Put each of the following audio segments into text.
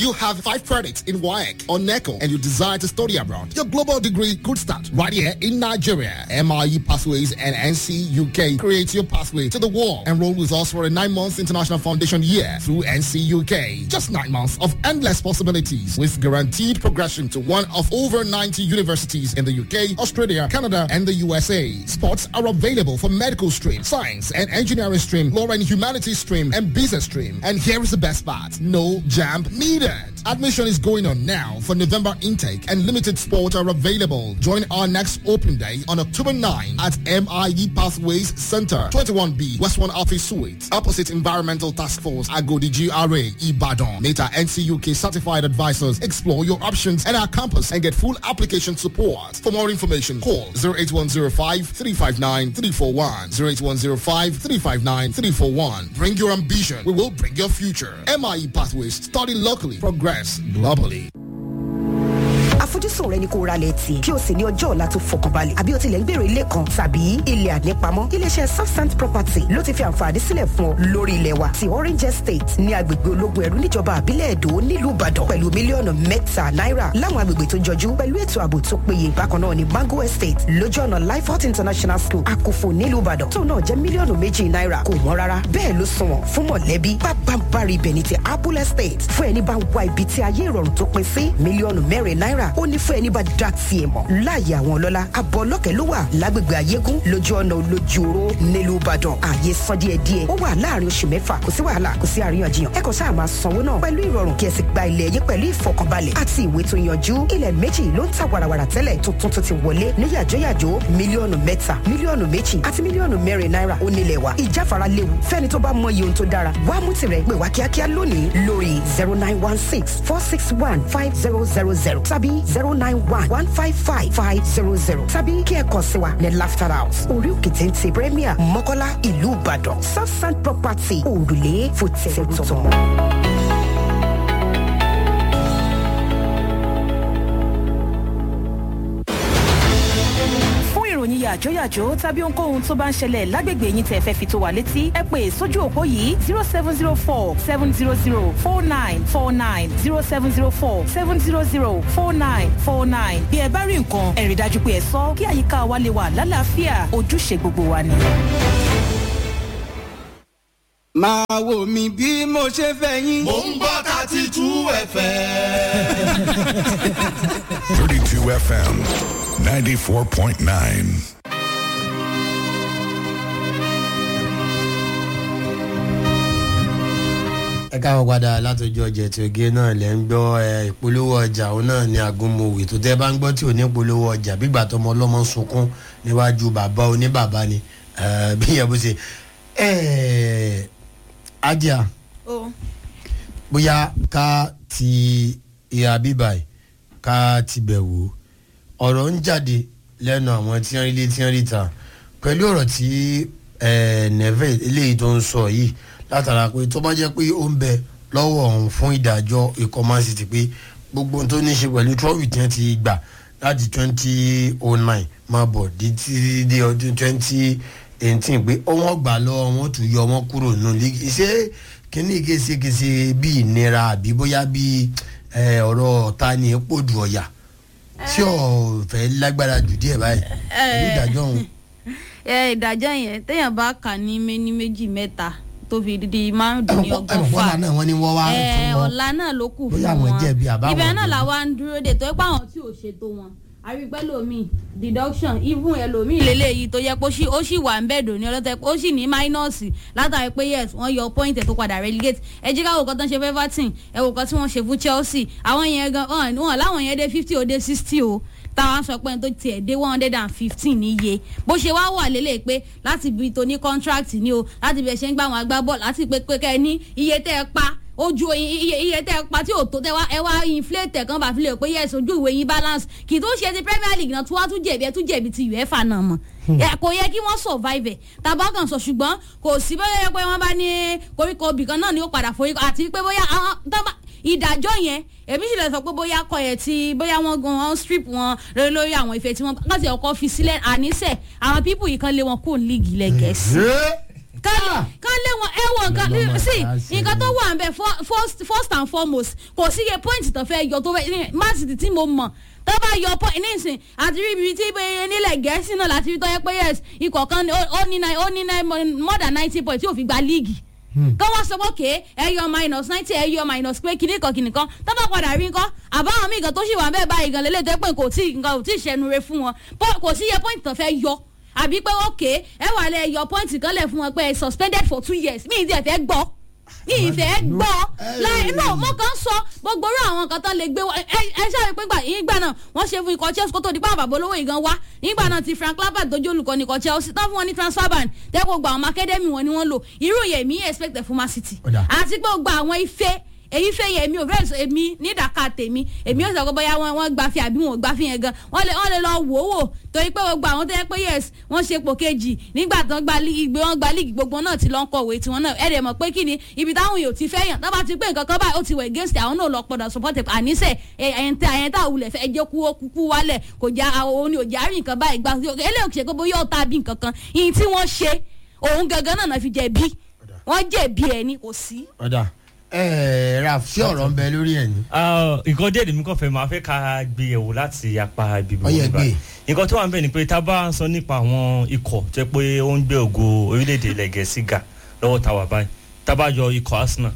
you have five credits in WAEC or NECO and you desire to study abroad, your global degree could start right here in Nigeria. MIE Pathways and NC UK create your pathway to the world. Enroll with us for a nine months international foundation year through NC UK. Just nine months of endless possibilities with guaranteed progression to one of over 90 universities in the UK, Australia, Canada, and the USA. Spots are available for medical stream, science and engineering stream, law and humanities stream, and business stream. And here is the best part. No jam needed. Admission is going on now for November intake and limited spots are available. Join our next open day on October 9 at MIE Pathways Center, 21B, West 1 Office Suite, opposite Environmental Task Force, Agodi GRA, Ibadan. Meta NCUK certified advisors explore your options at our campus and get full application support. For more information, call 08105 359 341. 08105 359 341. Bring your ambition. We will bring your future. MIE Pathways. Study locally. Progress globally. àfojúsùn rẹ ni kó ra lẹ̀ tì kí o sì ní ọjọ́ ọ̀la tó fọkànbalẹ̀ àbí o tilẹ̀ ń gbèrò ilé kan tàbí ilẹ̀ ànípamọ́ iléeṣẹ́ southsand property ló ti fi àǹfààní sílẹ̀ fún ọ lórí ilẹ̀ wa ti orange estate ní agbègbè ológun ẹ̀rú níjọba àbílẹ̀ èdò nílùú ìbàdàn pẹ̀lú mílíọ̀nù mẹ́ta náírà láwọn agbègbè tó jọjú pẹ̀lú ètò ààbò tó péye bákan náà ni mango estate lójú ọ̀nà lifehot international school àkófò nílùú ìbàdàn tó náà jẹ́ mílíọ̀nù méjì náírà kò wọ́n rárá bẹ́ẹ̀ ló sunwọ̀n fún mọ̀lẹ́bí pápánbárì ibẹ̀ ní ti apple estate fún ẹni bá wá ibi tí ayé ìrọ̀rùn tó pin sí mílíọ̀nù mẹ́rin náírà ó ní fún ẹni bá dá tiẹ̀ mọ̀ láàyè àwọn ọlọ́lá abọ́ ọlọ́kẹ́ ló wà lágbègbè ayégún lójú ọ̀nà olójúoró nílùú ìbàdàn ààyè san díẹ̀ díẹ̀ ó wà láàrin oṣù mẹ́fà kò sí wàhálà kò sí àríyànjiyàn ẹ kàn sáà máa sanwó náà pẹ̀lú ìrọ̀rùn kí ẹ sì gba ilẹ̀ yín pẹ̀lú ìfọkànbalẹ̀ àti ìwé tó yanjú ilẹ̀ méjì ló ń ta wàràwàrà tẹ́lẹ̀ tuntun tó ti wọlé ní yàjóyàjó mílíọ̀nù mẹ́ta mílíọ̀nù méjì àti mílíọ̀nù mẹ́rin náírà ó nílẹ̀ wa ìjáfara léwu fẹ́ni tó bá mọ iye ohun tó dára wá mú tirẹ̀ pè wá kíákíá lónìí lórí zero nine one six four six one five zero zero zero tàbí zero nine one one five five five zero zero tàbí kí ẹ kàn sí wa ní laughter house orí òkè téńté premier mọ́kọ́lá ìlú ìbàdàn southside property òrùlé fòtẹ́ẹ̀tọ̀. fún ìròyìn yàjóyàjó tàbí ohunkóhun tó bá ń ṣẹlẹ̀ lágbègbè yín tẹ́ fẹ́ fi tó wa létí ẹ pè sójú òpó yìí zero seven zero four seven zero zero four nine four nine zero seven zero four seven zero zero four nine four nine bí ẹ bá rí nǹkan ẹ rí dájú pé ẹ sọ kí àyíká wa lè wà lálàáfíà ojúṣe gbogbo wa ni. máa wò mí bí mo ṣe fẹ́ yín. mò ń gbọ́ thirty two fm. 32 FM 94.9. ẹ káwọn padà látọjọ ọjà tí oge náà lẹ ń gbọ ẹ ìpolówó ọjà òun náà ní agunmọwé tó tẹ bá ń gbọ tí ò ní polówó ọjà bígbà tọmọ ọlọmọ sunkún níwájú bàbá oníbàbá ni ẹ, bí yẹn bó ṣe ẹ ajá bóyá ká ti ìhà bíbà yìí ká ti bẹ̀ wò ọ̀rọ̀ ń jáde lẹ́nu àwọn tí wọ́n rí lé tí wọ́n rí ta pẹ̀lú ọ̀rọ̀ tí ẹ̀ nẹ́fẹ̀ eléyìí tó ń sọ yìí látara pé tó bá jẹ́ pé ó ń bẹ lọ́wọ́ ọ̀hún fún ìdájọ́ ikọ̀ man city pé gbogbo ohun tó ní í ṣe pẹ̀lú trọ́fì tí wọ́n ti gbà láti twenty oh nine máa bọ̀ dé títí dé ọdún twenty eighteen pé wọ́n gbà lọ́wọ́ wọn tún yọ wọn kúrò nínú lígì ṣé kíní késekése bí ìnira àbí bóyá bí ẹ, ọ̀rọ̀ ọ̀tá ni epo dù ọ̀yà tí ò fẹ́ lágbára jù díẹ̀ báyìí pẹ̀lú ìdájọ́ ọ̀hún. ẹ ìdájọ́ yẹn téèyàn bá kà ní méní méjì mẹ́ta tó fi di márùndínlọ́gọ́fà ẹ̀mọ̀kọ́lá náà wọ́n ní wọ́n wá ẹ fún wọn. ọ̀la náà ló kù fún bóyá àwọn wọn jẹ̀bi àbáwọn ibẹ̀ náà jẹ̀bi. làwa ń dúró dè tó ẹ pé àwọn tí ò ṣètò wọn àrígbẹ́ lomi deduction even ẹlòmíì lélẹ́yìí tó yẹ pé ó sì- ó sì wà ń bẹ̀dọ̀ ní ọlọ́tẹ̀ pé ó sì ní mínọ́ọ̀sì látàrí pé yes wọ́n yọ point ẹ̀ tó padà relegate ẹ jí káwọ́ kan tó ń ṣe fún everton ẹ wò kan tí wọ́n ṣe fún chelsea àwọn yẹn gan wọn wọn láwọn yẹn dé fifty ó dé sixty o táwọn sọ pé tó tiẹ̀ dé one hundred and fifteen níye bó ṣe wá wà lélẹ̀ pé láti ibi tó ní contract ni o láti ibi ẹ̀ ṣe ń gbà wọn agbábọ́ọ̀lù láti pé pé kẹ́ ẹ ní iye tẹ́ ẹ pa ojú iye iye tẹ ẹ pa tí ò tó tẹ wá ẹ wá inflate kan bá fi lè pé yes ojú ìwé yín balance kì í tó ṣe ti premier league náà tí wọ́n tún jẹ̀bi ẹ tún jẹ̀bi ti uefa náà mọ̀ ẹ kò yẹ kí wọ́n survive ẹ̀ tàbá kan sọ ṣùgbọ́n kò sí bóyá yẹ pé wọ́n bá ní koríko ibì kan náà ni ó padà forí àti pé bóyá àwọn tọ́ba ìdájọ́ yẹn èmi sì lè sọ pé bóyá kọ yẹ ti bóyá wọn gan wọn strip wọn lórí lórí àwọn ife tí wọn láti ọkọ fi sílẹ̀ àníṣe àwọn pípù yìí kan lé wọn kó ní líìgì lẹ́gẹ̀ẹ́sì ká ká lé wọn ẹ wọ nǹkan Lọ́mọ sí tá a ṣe nǹkan tó ni. wà ń bẹ fir- first first and foremost kò sí iye point tó fẹ́ yọ tó fẹ́ man city tí mo mọ̀ tó bá yọ point nísìn àti rí ibi tí bẹ́ẹ̀ nílẹ̀ gẹ̀ẹ́sì náà láti rí tó yẹ pé yes ikọ̀ kan ní- ó ó ní nine ó ní nine mo- more than ninety point tí ò fi gba líìgì kọ́ wọ́n sọ pé ké ẹ yọ minus ninety ẹ yọ minus pé kìnnì kan kìnnì kan tó bá padà rí nǹkan àbáwọn míì gan tó ṣì wà bẹ́ẹ̀ báyìí gan lélẹ́tọ́ pé kò tí nǹkan ò tí ì ṣẹnu re fún wọn Po- kò sí iye point tó fẹ́ yọ àbí pé ókè ẹ wà lẹ yọ point kan lẹ̀ fún wọn pé ẹ suspended for two years mí ìdí ẹ̀ fẹ́ gbọ́ ní ìfẹ́ gbọ́ láì náà mo kàn ń sọ gbogbo orú àwọn nǹkan tó lè gbé wá ẹ ẹ ṣáà pé gbà ìgbà náà wọ́n ṣe fún ikọ̀ chelsea kó tó di pàwọn bàbá olówó ìgan wá nígbà náà ti frank lampard tó jẹ́ olùkọ́ ní ikọ̀ chelsea tán fún wọn ní transfer ban tẹ́kọ̀ gba àwọn academy wọn ni wọ́n lò irú yẹn mi expect fún man city Ọ̀dà. àti pé gba àwọn ife èyí fẹ́ yẹ èmi ò fẹ́ sọ èmi nídàká tèmi èmi ò sọ pé bóyá wọn wọn gbafẹ́ àbí wọn ò gbafẹ́ yẹn gan wọn lè wọn lè lọ wò ó wò torí pé gbogbo àwọn tó yẹ pé yes wọn ṣe pò kejì nígbà tán gba líìgì gbé wọn gba líìgì gbogbo náà ti lọ ń kọ̀wé tiwọn náà ẹ̀ dẹ̀ mọ̀ pé kí ni ibi táwọn yóò ti fẹ́ yàn tó bá ti pé nǹkan kan báyìí ó ti wẹ̀ against àwọn náà lọ pọ̀dọ̀ support ẹ̀ àníṣe ẹ̀yẹntẹ́ àyẹntẹ́ àwùlẹ̀ fẹ́ ẹjẹ́ kú ó kúkú wálẹ̀ kò já òun ni ò já rí nǹkan báyìí gbà eléyìí ṣe pé bóyá ọ̀tá bí nǹkan kan ìyìn tí wọ́n ṣe òun gangan náà náà fi jẹ̀bi wọ́n jẹ̀bi ẹ̀ ni kò sí. ọ̀dà ẹ̀ raf ṣé ọ̀rọ̀ ń bẹ lórí ẹ̀ ní. Ah, nǹkan díẹ̀ lèmi kàn fẹ́ máa fẹ́ ká gbé yẹ̀wò láti apá ibi Ó yẹ gbogbo gbé. nǹkan tó wà ń bẹ̀ ni pé tá a bá ń sọ nípa àwọn ikọ̀ tó yẹ pé ó ń gbé ògo orílẹ̀-èdè ilẹ̀ gẹ̀ẹ́sì ga lọ́wọ́ tá a wà báyìí tá a bá yọ ikọ̀ arsenal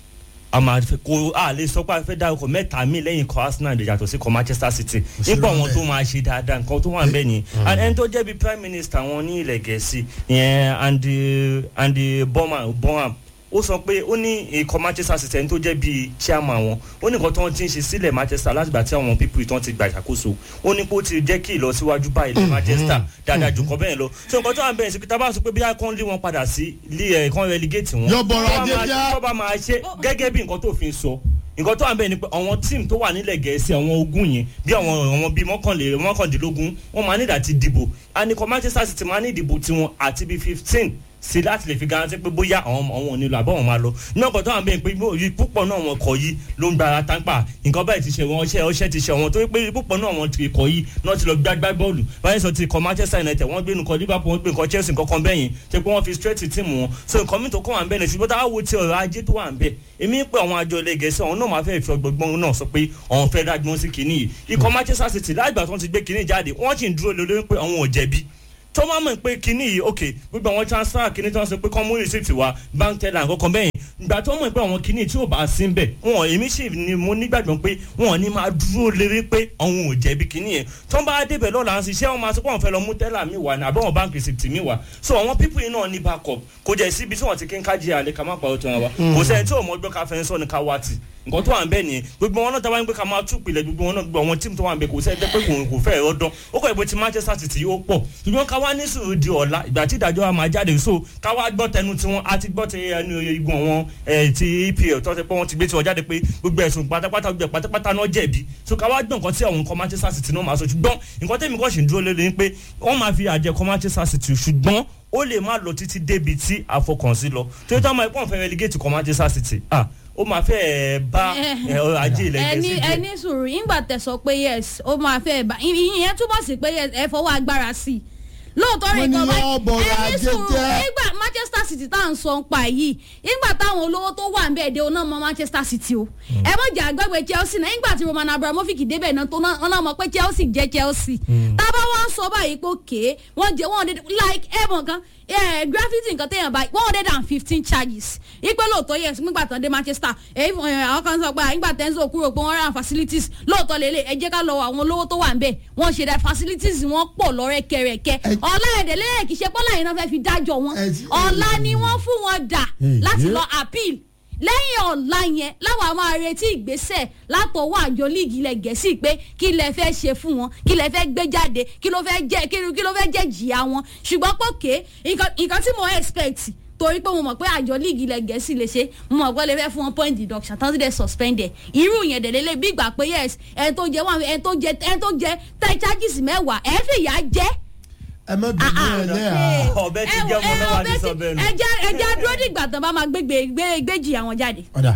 a máa fẹ́ kó a lè sọ pé a fẹ́ dá ikọ̀ mẹ́ta míì lẹ́yìn ikọ̀ arsenal lè yàtọ̀ sí ikọ̀ manchester city sí nípa irọ́ àwọn bẹ́ẹ̀. tó máa ṣe dáadáa nǹkan tó wà ń bẹ̀ ni and ẹni tó jẹ́ bí prime minister wọn ní ilẹ̀ gẹ̀ẹ́sì ìyẹn andy andy bonham bonham ó sọ pé ó ní ikọ̀ manchester city ẹni tó jẹ́ bíi chairman wọn ó ní nǹkan tó ń ti ń ṣe sílẹ̀ manchester látìgbà tí àwọn pípù ìtàn ti gba ìṣàkóso ó ní pé ó ti jẹ́ kí ìlọsíwájú bá ilẹ̀ manchester dáadáa jù kọ́ bẹ́ẹ̀ lọ so nǹkan tó wà ń bẹ̀rẹ̀ sí pé tá a bá sọ pé bí a kàn lé wọn padà sí ilé ẹ̀ kàn relegate wọn Yọ bọ̀rọ̀ tó bá ajé máa- bíá. tó bá máa ṣe gẹ́gẹ́ bí nǹkan tó fi ń sọ nǹkan tó wà ń bẹ̀ ni pé àwọn tíìmù tó wà nílẹ̀ gẹ̀ẹ́sì àwọn ogun yẹn bí àwọn àwọn bíi mọ́kànlé mọ́kàndínlógún wọ́n máa nídà ti dìbò àníkọ́ manchester city máa ní ìdìbò tiwọn àti bíi fifteen sí láti lè fi garanti pé bóyá àwọn àwọn ò nílò àbọ̀ wọn máa lọ náà kọ́ tó wà ń bẹ̀ pé yí púpọ̀ náà wọn kọ̀ yìí ló ń gbára tápà nǹkan báyìí ti ṣe wọn ọṣẹ ọṣẹ ti ṣe wọn tó pé púpọ̀ náà wọn ti kọ̀ yìí náà ti lọ gbágbá bọ́ọ̀lù báyìí sọ ti kọ manchester united wọ́n gbé nǹkan liverpool wọ́n gbé nǹkan chelsea nǹkan kan bẹ́yìn ṣe pé wọ́n fi straight team wọn so nǹkan mi tó kọ́ wà ń bẹ̀ ní ṣùgbọ́n táwọn wo ti ọ̀rọ̀ ajé tó wà ń bẹ̀ èmi pé àwọn àjọ ilé gẹ̀ẹ́sì ọ̀hún náà máa fẹ́ fi ọgbọ̀gbọ́n náà sọ pé ọ̀hún fẹ́ dágbọ́n sí kinní yìí ikọ̀ manchester city láìgbà tó ń ti gbé kinní jáde wọ́n sì ń dúró lé lórí pé àwọn ò jẹ̀bi tó máa mọ̀ pé kinní yìí ok gbogbo àwọn transfer kinní tí wọ́n sọ pé kọ́ mú receipt wa bank teller nǹkan bẹ́yìn ìgbà tó mọ̀ pé àwọn kinní tí ò bá sí ń bẹ̀ wọn èmi sì ni mo nígbàgbọ́ pé wọn ní máa dúró lérí pé àwọn ò jẹ̀bi kinní yẹn tó ń bá débẹ̀ lọ́la ń ṣiṣẹ́ wọn máa sọ pé àwọn fẹ́ lọ mú teller mi wà ní àbẹ̀wọ̀n bank receipt mi wà so àwọn people yìí náà ní backup kò jẹ́ síbi tí wọ́n ti kí ń kájí àlẹ́ ká má pa ọ̀tún wa kò sẹ́ni tí ò mọ̀ gbọ́ ká fẹ́ sọ ní ká wá tì nǹkan tó wà ń bẹ̀ nìyẹn gbogbo wọn náà tá a bá ń gbé ká máa tú pilẹ̀ gbogbo wọn náà gbogbo àwọn tíìmù tó wà ń bẹ̀ kò sẹ́ni tẹ́ pé kò kò fẹ́ rọ́dán ó kọ́ ìbò ti manchester city ó pọ̀ ṣùgbọ́n ká wá ní sùúrù di ọ̀la ìgbà tí ìdájọ́ wa máa jáde so ká wá gbọ́ tẹnu tiwọn a ti gbọ́ ti ẹnu igun àwọn ẹ̀ ti epl tó ti pé wọ́n ti gbé tiwọn jáde pé gbogbo ẹ̀sùn pátápátá gbogbo ẹ̀ pátápátá náà jẹ̀bi so ká wá gbọ́ nǹkan tí àwọn nǹkan manchester city náà máa sọ ṣùgbọ́n nǹkan tẹ́mi kọ́ sì ń dúró lé lé pé wọ́n máa fi àjẹkọ́ manchester city ṣùgbọ́n ó lè má lọ títí débi tí àfọkànsí lọ tó yẹ táwọn ẹ̀kọ́ fẹ́ relegate kọ́ manchester city ah ó máa fẹ́ ẹ̀ bá ẹ̀ ọrọ̀ ajé ilẹ̀ ẹni gẹ̀ẹ́sì jẹ́. ẹni sùúrù ìgbà tẹ̀sọ̀ pé yes ó máa fẹ́ bá ìyẹn túbọ̀ sí pé yes ẹ fọwọ́ agbára sí i lóòótọ́ rẹ̀ Wọ́n ní nǹkan bá yóò bọ̀rọ̀ ẹni ajé sùúrù jẹ́. nígbà manchester city tá à ń sọ ń pa yìí nígbà táwọn olówó tó wà ń bẹ̀ dé oná mọ manchester city o ẹ mọ̀ jẹ́ àgbẹ̀gbẹ̀ chelsea náà nígbà tí roman abramovic débẹ̀ náà tó náà náà mọ̀ pé chelsea jẹ́ chelsea tábà wá ń sọ báyìí pé òkè wọ́n jẹ́ wọ́n like ẹ̀ mọ̀ kan eh, graffiti nǹkan téèyàn bá one hundred and fifteen charges ipe lóòótọ́ yes nígbà tán dé manchester èyí fún ẹ àwọn kan sọ pé nígbà tẹ́ńsọ̀ kúrò pé wọ́n rán facilities lóòótọ́ lélẹ̀ ẹ jẹ́ ká lọ àwọn olówó tó wà ń bẹ̀ wọ́n ṣe dá facilities wọn pọ̀ lọ́rẹ́kẹrẹkẹ Ẹ- ọ̀la ẹ̀dẹ̀ lẹ́yìn kì í ṣe pọ́lá yìí náà fẹ́ fi dájọ́ wọn Ẹ ti- ọ̀la ni wọ́n fún wọn dà Èyí. láti lọ appeal lẹ́yìn ọ̀la yẹn láwọn máa retí ìgbésẹ̀ látọwọ́ àjọ líìgì ilẹ̀ gẹ̀ẹ́sì pé kí lẹ fẹ́ ṣe fún wọn kí lẹ fẹ́ gbé jáde kí ló fẹ́ jẹ́ kí ló- kí ló fẹ́ jẹ́ jìyà wọn ṣùgbọ́n pòkè nǹkan nǹkan tí mo expect torí pé mo mọ̀ pé àjọ líìgì ilẹ̀ gẹ̀ẹ́sì lè ṣe mo mọ̀ pé lè fẹ́ fún wọn point deduction tán sí dẹ̀ suspended irú yẹn dẹ̀ lélẹ̀ bí ìgbà pé yes ẹni tó jẹ wọn ẹni tó jẹ ẹni tó jẹ tẹ charges mẹ́wàá ẹ fìyà jẹ ẹ má bínú ẹ lẹ́yà. ọbẹ̀ ti jẹ́ ọmọ náà wà ní sọ bẹ́ẹ̀ nù. ẹja ẹja dúró dìgbà tán bá máa gbégbé gbé gbéjì àwọn jáde. ọ̀dà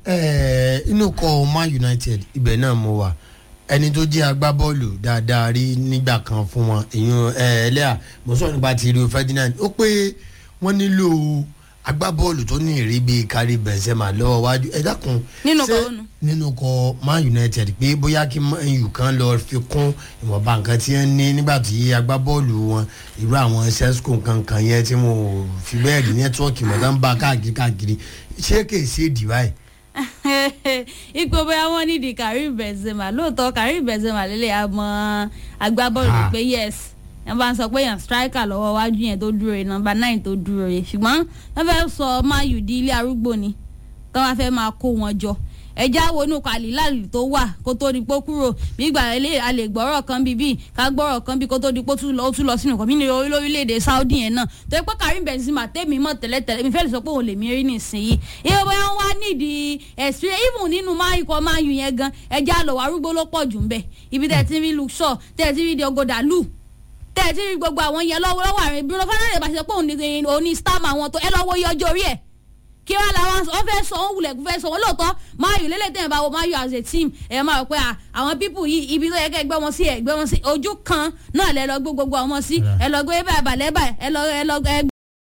ẹ̀ẹ́ inú kọ man united ibẹ̀ náà mo wà ẹni tó jẹ́ agbábọ́ọ̀lù dáadáa rí nígbà kan fún wọn èyàn ẹlẹ́à mo sọ̀rọ̀ nípa ti rio ferdinand ó pé wọ́n nílò agbábọ́ọ̀lù tó ní ìrí bíi kárí benzema lọ́wọ́ wájú ẹ dákun Nínú ṣé kọ́ ònu. nínú kọ man united pé bóyá kí man u kan lọ fi kún ìwọ̀nba nǹkan tí wọ́n ní nígbà tí agbábọ́ọ̀lù wọn irú àwọn sesco kankan yẹn tí wọn ò fi bẹ́ẹ̀ rí nẹ́tíwọ́ọ̀kì mọ̀ tán bá káàkiri káàkiri ṣé kèé ṣe èdì báyìí. ipò bóyá wọn nídìí karim benzema lóòótọ́ karim benzema lélẹ̀ àmọ́ agbábọ́ọ̀lù Ah. pé yes ẹ bá ń sọ pé yàn striker lọ́wọ́ wájú yẹn tó dúró yẹn nọmba nine tó dúró yẹn ṣùgbọ́n wọ́n fẹ́ sọ mayu di ilé arúgbó ni tí wọ́n fẹ́ máa kó wọn jọ ẹja wo inú kàlílàlì tó wà kó tó di pé ó kúrò bí ìgbà ilé a lè gbọ́rọ̀ kan bíbí ká gbọ́rọ̀ kan bí kó tó di pé ó tún lọ ó tún lọ sínú kọ́mí ní orílẹ̀-èdè saudi yẹn náà tó yẹ pé karim benzema tẹ́mi mọ̀ tẹ́lẹ̀tẹ́lẹ̀ mi fẹ́ lè sọ pé òun lè mí rí nísìnyí ìyẹn bóyá wọ́n wá nídìí ẹ̀sìn even nínú máyì kọ́ máyù yẹn gan ẹja lọ wà arúgbó ló pọ̀ jù ń bẹ̀ ibi tẹ̀ ti rí luke shaw tẹ̀ ti rí diogoda lu tẹ̀ ti rí gbogbo àwọn yẹn lọ́wọ́ lọ́wọ́ àrùn bruno fernandes bá ṣe pé òun ní òun ní star ma wọn tó ẹ lọ́wọ́ iye ọjọ́ orí ẹ̀ kí wọ́n làwọn wọ́n fẹ́ sọ wọ́n wulẹ̀ fẹ́ sọ wọ́n lóòótọ́ mayu lélẹ́tẹ̀ yẹn bá wo mayu as a team ẹ̀ máa rò pé à, àwọn pípù yìí ibi tó yẹ kẹ́ gbé wọn sí ẹ̀ gbé wọn sí ojú kan náà lẹ lọ gbé gbogbo àwọn sí ẹ lọ gbé báyìí balẹ̀ báyìí ẹ lọ ẹ lọ ẹ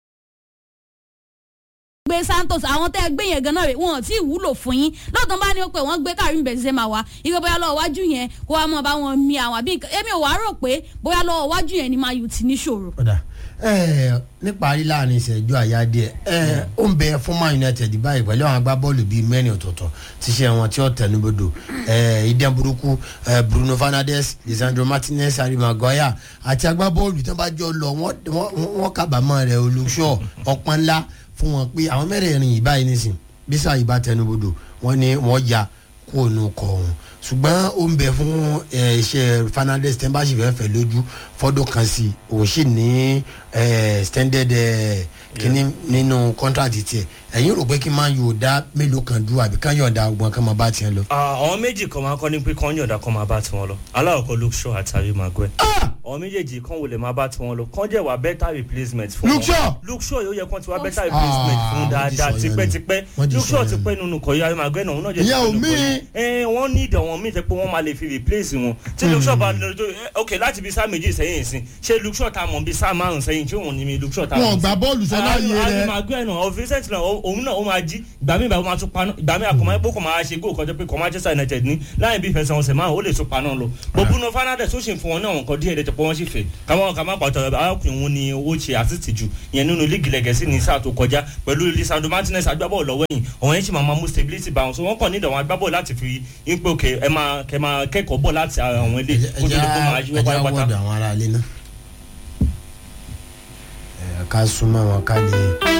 gbé santos àwọn tẹ́ ẹ gbé yẹn gan náà rè wọn ò tí ì wúlò fún yín lọ́tọ̀ bá ní ó pé wọ́n gbé karim benzema wá ike bóyá lọ́wọ́ wájú yẹn kó wá mọ̀ bá wọn mi àwọn àbí nǹkan- èmi ò wá rò pé bóyá lọ́wọ́ wájú yẹn ni mayu ti níṣòro. ọ̀dà ẹ̀ níparí láàrin ìṣẹ́jú àyá díẹ̀ ẹ̀ ó ń bẹ fún man united báyìí pẹ̀lú àwọn agbábọ́ọ̀lù bíi mẹ́rin ọ̀tọ̀ọ̀tọ̀ tíṣẹ́ wọn tí ó tẹnubodò ẹ̀ ìdẹ́n burúkú ẹ̀ bruno fernandes lisandro martinez harry maguire àti agbábọ́ọ̀lù tí wọ́n bá jọ lọ wọ́n wọ́n- wọ́n kábàámọ̀ rẹ̀ olùṣọ́ ọ̀pọ̀ ńlá fún wọn pé àwọn mẹ́rẹ̀ẹ̀rin yìí báyìí nísìn bísà yìí bá tẹnubodò wọ́n ní wọ́n ya kó nu kọ ọ̀hún ṣùgbọ́n ó ń bẹ fún ẹ, iṣẹ́ fernandez tẹ́ ń bá sì fẹ́ fẹ́ lójú fọ́dún kan sí i òun sì ní ẹ, extended ẹ, kínní nínú contract tiẹ̀ ẹ̀yin rò pé kí n máa yóò dá mélòó kan dúró àbí ká yọ̀ọ̀dá ọgbọ̀n kan máa bá tiẹ̀ lọ. Ah, àwọn méjì kan máa kọ́ ní pé kán yọ̀ǹda kan máa bá tiwọn lọ aláwọ̀kọ́ luke shaw àti harry maguire àwọn méjèèjì kan wò lè máa bá tiwọn lọ kán jẹ́ wà better replacement fún Luke Shaw? luke shaw yóò yẹ kán ti wá better replacement Ah, fún wọ́n ti dáadáa sọ yẹn nù. tipẹ́tipẹ́ Wọ́n ti luke sọ shaw yẹn ti nù. pẹ́ nínú kọ̀ harry maguire náà òun náà jẹ́ Ìyẹn ò ti pẹ́ nínú mí. kọ̀ yìí. ẹ wọ́n ní ìdánwò míì tẹ́ pé wọ́n máa lè fi replace wọn tí luke shaw bá lọ tó ok láti bí sáà méjì sẹ́yìn sí ṣé luke shaw ta mọ̀ bí sáà márùn sẹ́yìn tí òun ní mi luke shaw ta wọn mọ̀ ò sí? gbà bọ́ọ̀lù sọ láàyè harry rẹ maguire náà of recent náà ó- òun náà ó máa jí ìgbà míì báyìí ó máa tún paná ìgbà míì àkọ́mọ́ ẹ̀pọ̀ kò máa ṣe góò kọjá pé kò manchester united ní láyé bí ìfẹsẹ̀ wọn sẹ̀ máa ó lè tún paná lọ bó bruno fernandes ó sì ń fún wọn ní àwọn nǹkan díẹ̀ lẹ́tọ̀ pé wọ́n sì fẹ́ káwọn ká má pàtó arákùnrin wọn ni ó ṣe àtìtì jù ìyẹn nínú líìgì lẹ́gẹ̀ẹ́sì ní sáà tó kọjá pẹ̀lú lisandro martinez agbábọ́ọ̀lù lọ́wọ́ yìí ọ̀hún yẹn sì máa máa mú stability bá wọn so wọ́n kàn nídìí àwọn agbábọ́ọ̀lù láti fi yín pé òkè ẹ máa kẹ máa kẹ́kọ̀ọ́ bọ̀ láti ara àwọn ilé kó tó di pé máa yíwọ́ ẹja pátápátá. wọ́ọ̀dù àwọn ará ilé náà ẹ̀ ká súnmọ́ wọn ká lè